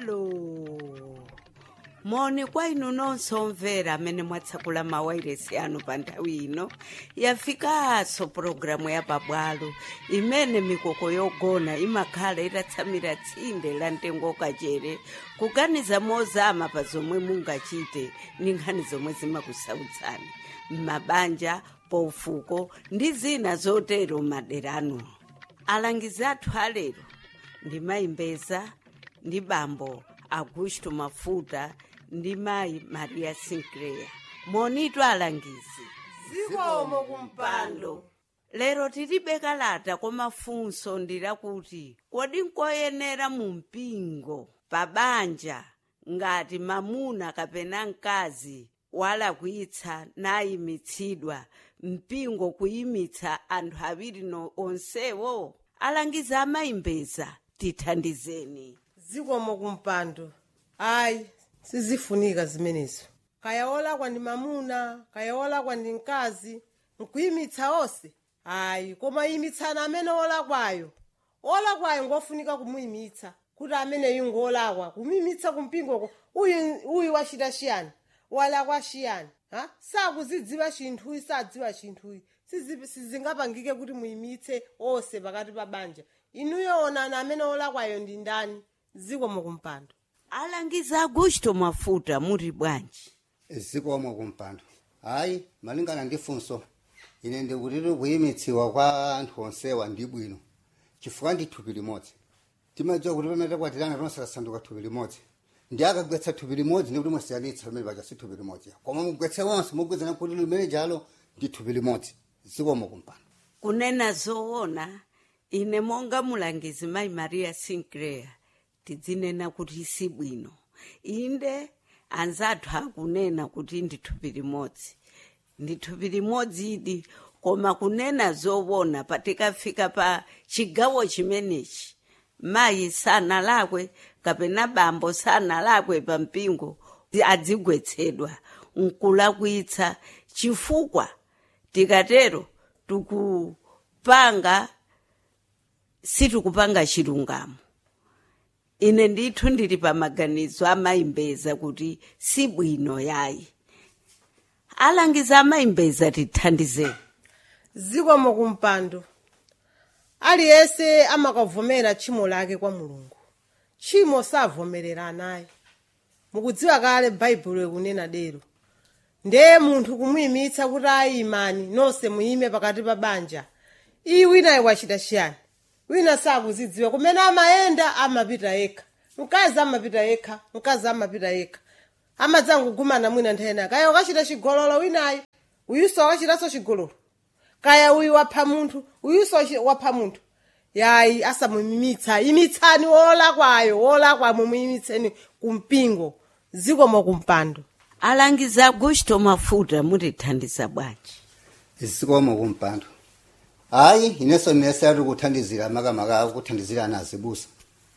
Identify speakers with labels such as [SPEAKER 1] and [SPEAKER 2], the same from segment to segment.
[SPEAKER 1] pabwalo moni kwa inu nonse omvera amene mwatsekula mawairesi anu pa nthawi ino yafikanso pulogalamu ya pabwalo imene mikoko yogona imakhala itatsamira tsinde la mtengo kachere kuganiza mozama pa zomwe mungachite ndi nkhani zomwe zimakusautsani m'mabanja paufuko ndi zina zotero maderano alangizi athu alero ndi mayimbeza ndi bambo augusto mafuta ndi mayi maria sinclair monitu alangizi
[SPEAKER 2] zikomo kumpando
[SPEAKER 1] lero tilibe kalata koma funso ndilakuti kodi nkoyenera mu mpingo pa banja ngati mamuna kapena mkazi walakwitsa nayimitsidwa mpingo kuyimitsa anthu awiri no onsewo alangizi amayimbeza tithandizeni
[SPEAKER 2] zikomo kumpando ayi sizifunika zimenezo kaya olakwa ndi mamuna kaya olakwa ndi mkazi nkuyimitsa onse ayi koma yimitsani amene olakwayo olakwayo ngofunika kumuyimitsa kuti ameneyu ngolakwa kumuyimitsa kumpingoko uyu uyu wachita chiyani walakwa chiyani ha sakuzidziwa chinthuyi sadziwa chinthuyi Sizi- sizingapangike kuti muyimitse onse pakati pa banja inuyo onani amene olakwayo ndi ndani zikomo kumpando
[SPEAKER 1] alangizi augusto mafuta muli bwanji
[SPEAKER 3] zikomo kumpando hayi malingana ndi funso ine ndikutiri kuyimitsiwa kwa anthu onsewa ndi bwino chifukwa ndi thupi limodzi timadziwa kuti pamene takwatirana tonse tasanduka thupi limodzi ndi akagwetsa thupi limodzi ndi kuti musiyanitsa pamene paja si thupi limodzi koma mugwetse onse mugwezana kuti limene jalo ndi thupi limodzi zikomo kumpando
[SPEAKER 1] kunena zoona ine monga mulangizi mayi maria sinclair tidzinena kuti si bwino inde anzathu akunena kuti ndi thupi limodzi ndi thupi limodzi idi koma kunena zoona patikafika pa chigawo chimenechi mayi sanalakwe kapena bambo sanalakwe pa mpingo adzigwetsedwa nkulakwitsa chifukwa tikatero tikupanga sitikupanga chilungamo ine ndithu ndili pa maganizo amayimbeza kuti si bwino yayi alangiza amayimbeza tithandizeni
[SPEAKER 2] zikomo kumpando aliyense amakavomera tchimo lake kwa mulungu tchimo savomerera naye mukudziwa kale baibulo ikunena dero ndiye munthu kumuyimitsa kuti ayi imani nonse muyime pakati pa banja iyi winayi wachita chiyani wina sakuzidziwa kumene amayenda amapita yekha mkazi amapita yekha mkazi amapita yekha amadzangogumana mwina nthena kaya ukachita chigololo winayi uyuso akachitanso chigololo kaya uyu wapha munthu uyuso chi- wapha munthu yayi asamuyimitsa yimitsani wolakwayo wolakwa mumuyimitseni kumpingo zikomo kumpando
[SPEAKER 1] alangiza augusto mafuta mutithandiza bwanji
[SPEAKER 3] zikomo kumpando hayi inenso nese ati kuthandizira makamaka akuthandizira ana azibusa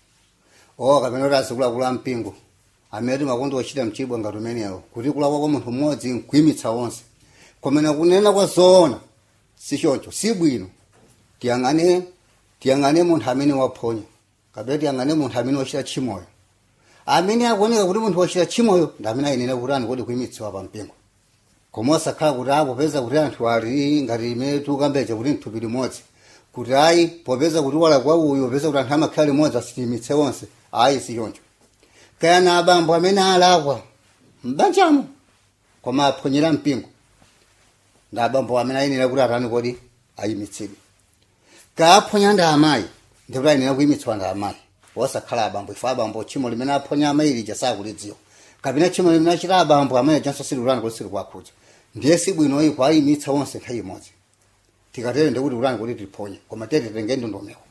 [SPEAKER 3] o kapena kuti azikuluakulu ampingo amene timakondo ochita mchibwa ngati umenewo kuti kulakwa kwa munthu mmodzi nkuyimitsa onse komena kunena kwa zoona sichoncho si bwino tiyang'ane tiyang'ane munthu amene waphonya kapena tiyang'ane munthu amene wachita tchimoyo amene akuoneka kuti munthu wachita tchimoyo ndi amene ayenera kuti ani kodi kuyimitsidwa pa mpingo koma osakhala kuti ayi popeza kuti anthu ali ngati imene tikukambeja kuti mthupi limodzi kuti ayi popeza kuti walakwa uyu popeza kuti anthu amakhala limodzi asitimitse onse ayi sichoncho kaya na abambo amene alakwa mbanjamo koma aphonyera mpingo ndi abambo amene ayenera kuti atani kodi ayimitsidwe kaya aphonya ndi amayi ndi kuti ayenera kuyimitsidwa ndi amayi osakhala abambo ife abambo tchimo limene aphonya amayi lija sakulidziwa kapena tchimo limene achita abambo amene janso sililani kuti silikuwakhudza ndiye sibwino iko ayimitsa onse nthawi imodzi tikatere ndikuti ulani kuti tiphonye koma tiye titenge ndondomeko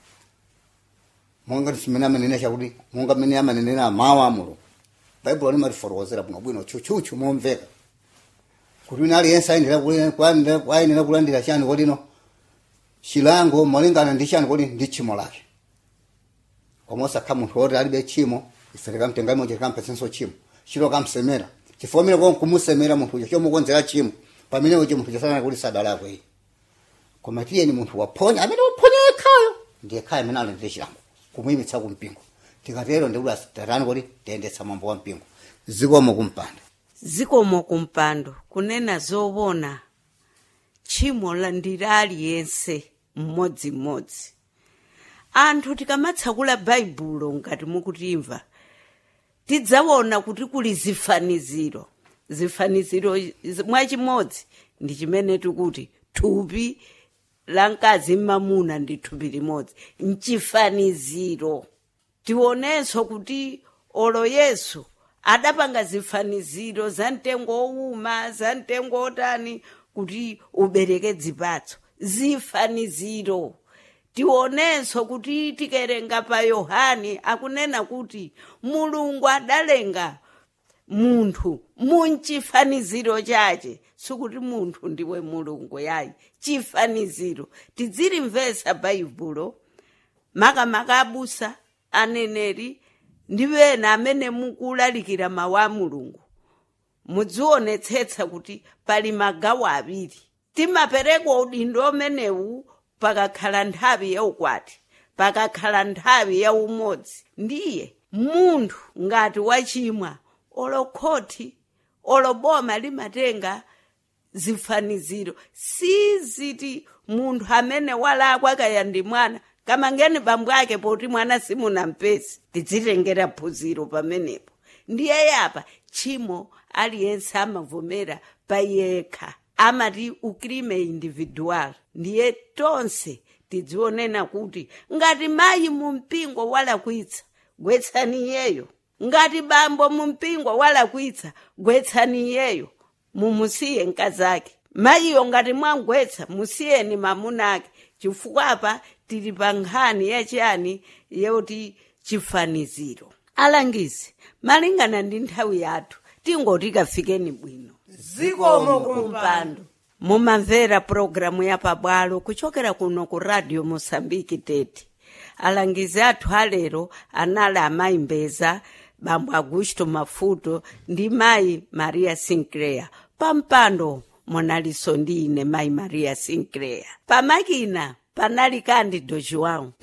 [SPEAKER 3] monga timene amanena chakuti monga mmene amanenera mawu a mulungu baibulo limatifotokozera bwinobwino tchutchutchu momveka kuti wina aliyense ayenera kuli- kulandira- ayenera kulandira chani kodino chilango malingana ndi chani kodi ndi tchimo lake koma osakhala munthu woti alibe tchimo ife tikamtenga limodzi tikampatsenso tchimo chilo kamsemera chifukwa mene kon kumusemera munthu uja chomukonzera tchimo pamene uchi munthu chasanana kuti sadalakwe iye koma tiyeni munthu waphonya amene waphonya yekhayo ndiye khaya amene alandire chilango kumuyimitsa kumpingo tikatero ndikuti asitatani kuti tiyendetsa mwambo wa mpingo zikomo kumpando
[SPEAKER 1] zikomo kumpando kunena zoona tchimo la ndili aliyense mmodzimmodzi anthu tikamatsekula baibulo ngati mukutimva tidzaona kuti kuli zifaniziro zifaniziro iz- mwachimodzi ndi chimene tikuti thupi la mkazi mmamuna ndi thupi limodzi mchifaniziro tionenso kuti olo yesu adapanga zifaniziro za mtengo owuma za mtengo otani kuti ubereke dzipatso zifaniziro tionenso kuti tikerenga pa yohane akunena kuti mulungu adalenga munthu munchifaniziro chache sikuti munthu ndiwe mulungu yayi chifaniziro tidzilimvesa baibulo makamaka abusa aneneri ndi ena amene mukulalikira mawu a mulungu mudzionetsetsa kuti pali magawo awiri timapereka udindo umenewu pakakhala nthawi yaukwati pakakhala nthawi yaumodzi ndiye munthu ngati wachimwa olokhoti oloboma limatenga zifaniziro siziti munthu amene walakwa kaya ndi mwana kamangeni bambo ake poti mwana simunampesi tidzitengera phunziro pamenepo ndiye yapa tchimo aliyense amavomera payekha amati ukrime individual ndiye tonse tidzionena kuti ngati mayi mu mpingo walakwitsa gwetsani iyeyo ngati bambo mu mpingo walakwitsa gwetsani iyeyo mumusiye mkazake mayiyo ngati mwangwetsa musiyeni mamuna ake chifukwa apa tili pa nkhani yachiyani yoti chifaniziro alangizi malingana ndi nthawi yathu tingoti kafikeni bwino
[SPEAKER 2] zikomo kumpando
[SPEAKER 1] mumamvera pulogalamu ya pabwalo kuchokera kuno ku radio mosambiki tete alangizi athu alero anali amayi mbeza bambo augusto mafuto ndi mayi maria sinclair pampando monalinso ndi ine mayi maria sinclair pamakina panali kandi dojiwawu